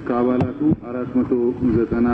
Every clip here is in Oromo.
ከአባላቱ አራት መቶ ዘጠና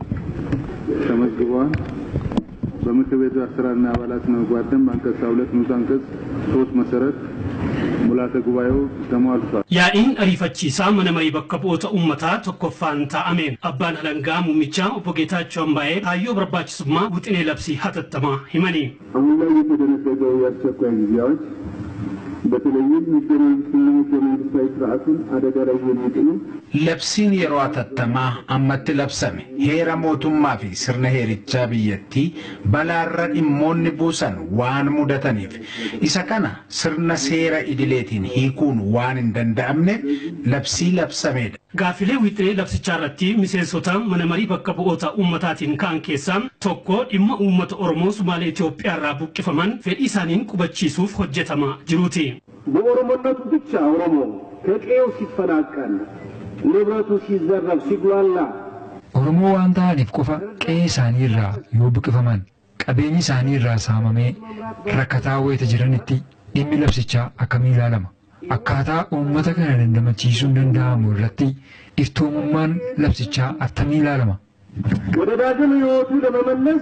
ተመዝግበዋል። በምክር ቤቱ አሰራርና አባላት ስነ ምግባር ደንብ አንቀጽ ሁለት ንዑስ አንቀጽ ሶስት መሰረት ሙላተ ጉባኤው ተሟልቷል። Yaa'iin ariifachiisaa mana marii bakka bu'oota uummataa tokkoffaan taa'ame. Abbaan alangaa muumichaa obbo Geetaachoo Ambaa'ee kaayyoo barbaachisummaa wixinee labsii hatattamaa himani. አሁን ላይ የተደነገገው የአስቸኳይ ጊዜ አዋጅ በተለይም ህገ መንግስትና ህገ መንግስታዊ ስርዓቱን አደጋ ላይ የሚጥሉ Labsiin yeroo hatattamaa ammatti labsame heera mootummaa fi sirna heerichaa biyyattii balaarra dhimmoonni buusan waan mudataniif isa kana sirna seera idileetiin hiikuun waan hin danda'amneef labsii labsamedha. Gaaffilee wixinee labsichaa irratti miseensota mana marii bakka bu'oota uummataatiin ka'an keessaa tokko dhimma uummata Oromoo Sumaalee Itoophiyaa irraa buqqifaman fedhii isaaniin qubachiisuuf hojjetamaa jiruuti. በኦሮሞነቱ ብቻ ኦሮሞ ከቀዬው ሲፈናቀል ንብረቱ ሲዘረፍ ሲጉላላ Oromoo waan ta'aniif qofa qe'ee isaanii irraa yoo buqqifaman qabeenyi isaanii irraa saamamee rakkataa wayita jiranitti dhimmi labsichaa akkamii ilaalama. Akkaataa uummata kana dandamachiisuun danda'amu irratti iftoomummaan labsichaa attamii ilaalama. ወደ ዳግም ሕይወቱ ለመመለስ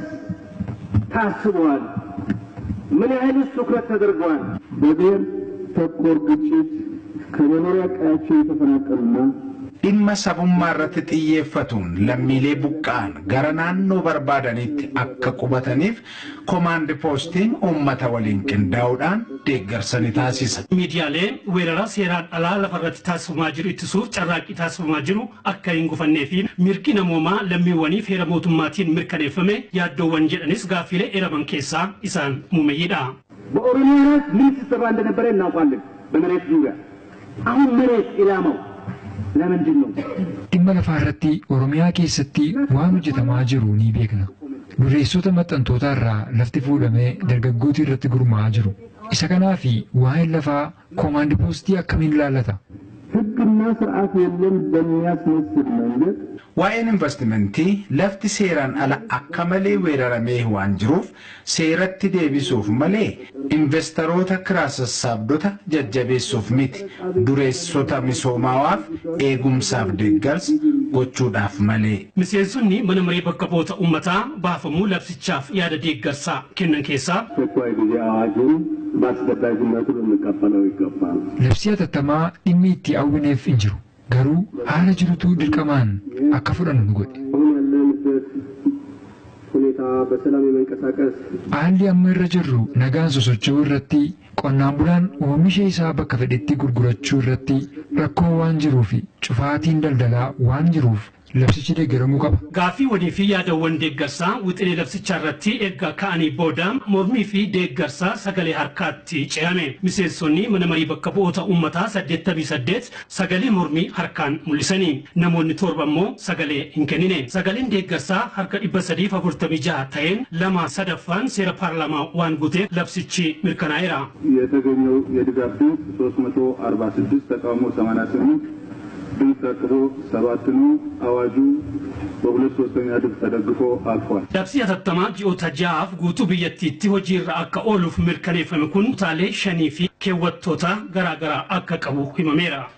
ታስበዋል። ምን ያህልስ ትኩረት ተደርገዋል? በብሔር ተኮር ግጭት ከመኖሪያ ቀያቸው የተፈናቀሉና Dhimma sabummaa irratti xiyyeeffatuun lammiilee buqqa'an gara naannoo barbaadanitti akka qubataniif komaandi poostiin uummata waliin qindaa'uudhaan deeggarsa ni taasisa. Miidiyaaleen weerara seeraan alaa lafarratti taasifamaa jiru ittisuuf carraaqqii taasifamaa jiru akka hin gufannee fi mirgi namoomaa lammiiwwaniif heera mootummaatiin mirkaneeffame yaaddoowwan jedhanis gaaffilee eeraman keessaa isaan muumeyyiidha. በኦሮሚያ ላይ ምን ሲሰራ እንደነበረ እናውቃለን። በመሬት ዙሪያ አሁን መሬት ኢላማው ለምንድን ነው? Dhimma lafaa irratti Oromiyaa keessatti waan hojjetamaa jiru ni beekna. Dureessota maxxantootaa irraa lafti fuudhamee dargaggoota irratti gurmaa'aa jiru. Isa kanaaf waa'een lafaa koomaandi poostii akkamiin ilaallata? ህግና ስርዓት የለም በሚያስመስል መንገድ Waa'een investimentii lafti seeraan ala akka malee weeraramee waan jiruuf seeratti deebisuuf malee investoroota kiraa sassaabdota jajjabeessuuf miti dureessota misoomawaaf eegumsaaf deeggarsa gochuudhaaf malee. Miseensonni mana maree bakka bu'oota uummataa baafamuu labsichaaf yaada deeggarsaa kennan keessaa አስቸኳይ ጊዜ አዋጁን በአስገዳጅነቱ ልንቀበለው ይገባል። Labsii hatattamaa dhimmi itti hawwineef hin jiru. Garuu haala jirutu dirqamaan akka fudhannu nu godhe. አሁን ያለንበት ሁኔታ በሰላም የመንቀሳቀስ Haalli amma irra jirru nagaan sosocho'uu irratti qonnaan bulaan oomisha isaa bakka fedhetti gurgurachuu irratti rakkoo waan jiruuf cufaatiin daldalaa waan jiruuf labsichi deeggaramuu qaba. gaaffiiwwanii fi yaadawwan deeggarsaa wixinee labsichaa irratti erga ka'anii booda mormii fi deeggarsaa sagalee harkaatti ce'ame. Miseensonni mana marii bakka bu'oota uummataa 88 sagalee mormii harkaan mul'isanii. Namoonni torba immoo sagalee hin kennine. Sagaleen deeggarsaa harka 346 ta'een lama sadaffaan seera paarlaamaa waan guuteef labsichi mirkanaa'eera. የተገኘው የድጋፍ ድምፅ 346 ተቃውሞ 88 ድምፅ ተጥሎ ሰባት ነው። አዋጁ በሁለት ሶስተኛ ድምፅ ተደግፎ አልፏል። Labsii hatattamaa ji'oota ja'aaf guutuu biyyattiitti hojiirra akka ooluuf mirkaneeffame kun kutaalee shanii fi keewwattoota garaa garaa akka qabu himameera.